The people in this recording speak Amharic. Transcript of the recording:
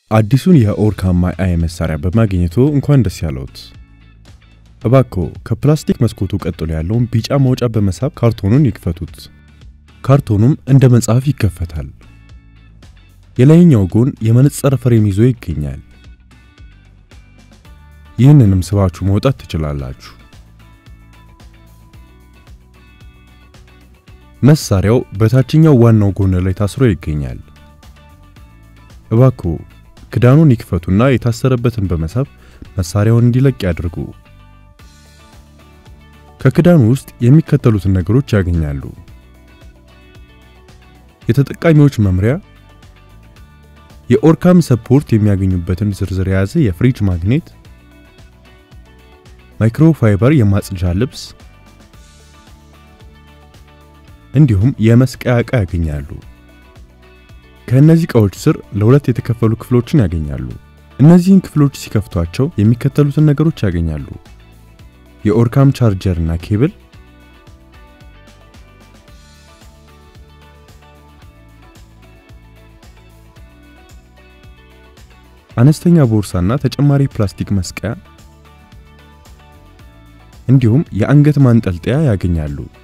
አዲሱን የኦርካም ማይ አይ መሳሪያ በማግኘቱ እንኳን ደስ ያለዎት። እባክዎ ከፕላስቲክ መስኮቱ ቀጥሎ ያለውን ቢጫ ማውጫ በመሳብ ካርቶኑን ይክፈቱት። ካርቶኑም እንደ መጽሐፍ ይከፈታል። የላይኛው ጎን የመነጽር ፍሬም ይዞ ይገኛል። ይህንንም ስባችሁ መውጣት ትችላላችሁ። መሳሪያው በታችኛው ዋናው ጎን ላይ ታስሮ ይገኛል። እባክዎ ክዳኑን ይክፈቱና የታሰረበትን በመሳብ መሳሪያውን እንዲለቅ ያድርጉ። ከክዳኑ ውስጥ የሚከተሉትን ነገሮች ያገኛሉ። የተጠቃሚዎች መምሪያ፣ የኦርካም ሰፖርት የሚያገኙበትን ዝርዝር የያዘ የፍሪጅ ማግኔት፣ ማይክሮፋይበር የማጽጃ ልብስ እንዲሁም የመስቀያ ዕቃ ያገኛሉ። ከእነዚህ ዕቃዎች ስር ለሁለት የተከፈሉ ክፍሎችን ያገኛሉ። እነዚህን ክፍሎች ሲከፍቷቸው የሚከተሉትን ነገሮች ያገኛሉ። የኦርካም ቻርጀር እና ኬብል፣ አነስተኛ ቦርሳና ተጨማሪ ፕላስቲክ መስቀያ እንዲሁም የአንገት ማንጠልጠያ ያገኛሉ።